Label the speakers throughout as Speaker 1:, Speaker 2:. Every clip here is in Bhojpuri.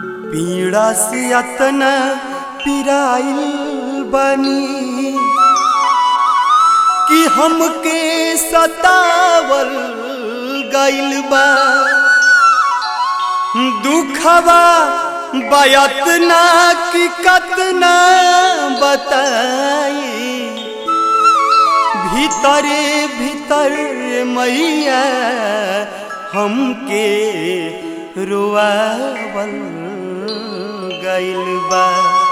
Speaker 1: पीड़ा से अतना पिराइल बनी कि हमके सतावल गइल बा दुखवा बयतना कि कतना बताई भीतरे भीतर मैया हमके रोआवल गइल बा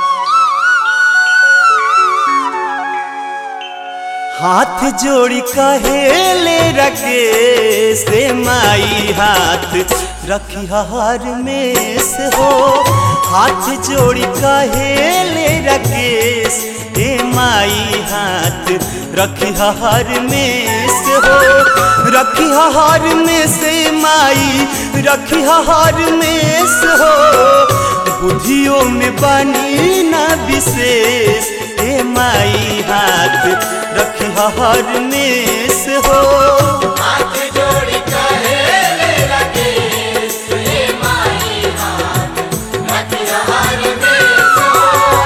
Speaker 1: हाथ जोड़ी कहेले रखे से माई हाथ रखी हार में से हो हाथ जोड़ी कहेले रखे से माई हाथ रखी हार में से हो रखी हार में से माई रखी हार में से हो बुद्धियों में बनी ना विशेष ए माई हाथ रखी हार में से हो
Speaker 2: हाथ जोड़ी कहेले लगे सुने माई हाथ रखी हार में सो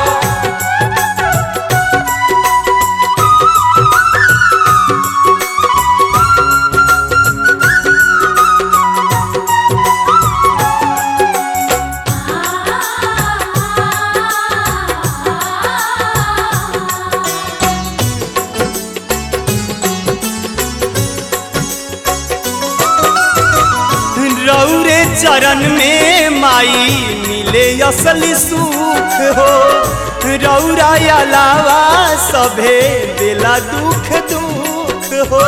Speaker 1: रौरे चरण में माई मिले असली सुख हो रौरा अलावा सभे दिला दुख दुख हो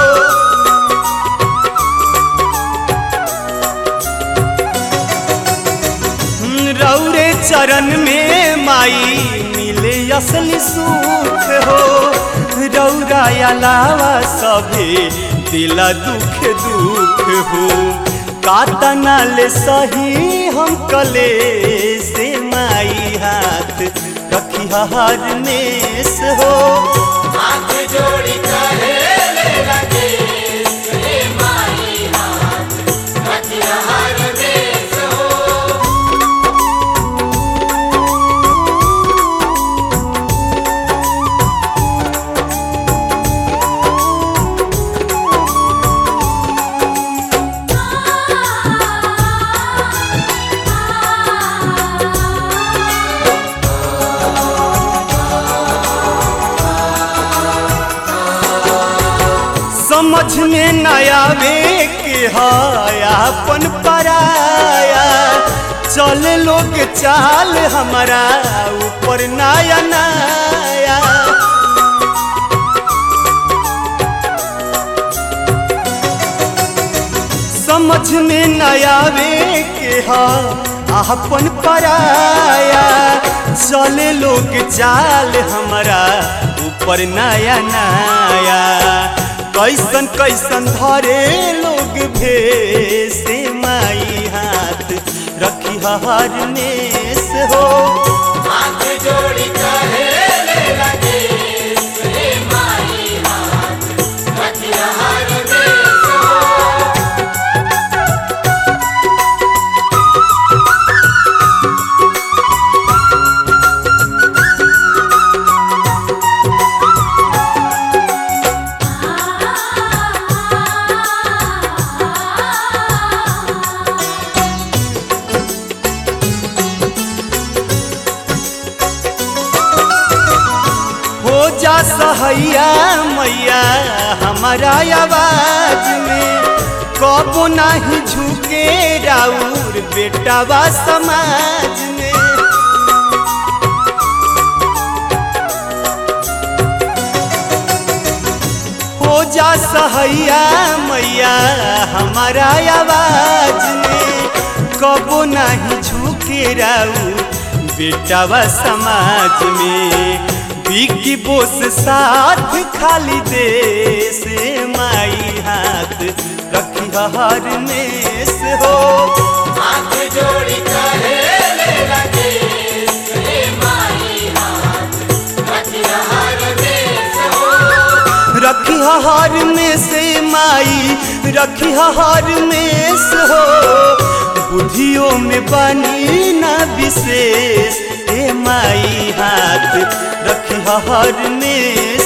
Speaker 1: रौरे चरण में माई मिले असली सुख हो रौरा अलावा सभे दिला दुख दुख हो कातना ले सही हम कले से माई हाथ रखी हार में से हो
Speaker 2: हाथ जोड़ी कहेले लगे सुने माई हाथ रखी हार में सो
Speaker 1: समझ में न आवे के हायापन पराया चल लोग चाल हमारा ऊपर नया नया समझ में न आवे के हा आपन पराया चले लोग चाल हमारा ऊपर नया नया कैसन कैसन धरे लोग भेसे माई हाथ रखी हार में से हो
Speaker 2: हाथ जोड़ी कहेले लगे सुने माई हाथ रखी हार में सो
Speaker 1: हो जा सहैया मैया हमारा आवाज में कबो नहीं झुके राउर बेटावा समाज में हो जा सहैया मैया हमारा आवाज में कबो नहीं झुके राउर बेटावा समाज में बिकी बोस साथ खाली दे से माई हाथ रखी हार में से हो
Speaker 2: हाथ जोड़ी कहेले लगे सुने माई हाथ रखी हार में सो
Speaker 1: रखी हार में से माई रखी हार में से हो बुद्धियों में बनी ना विशेष ए माई हाथ रखी हर में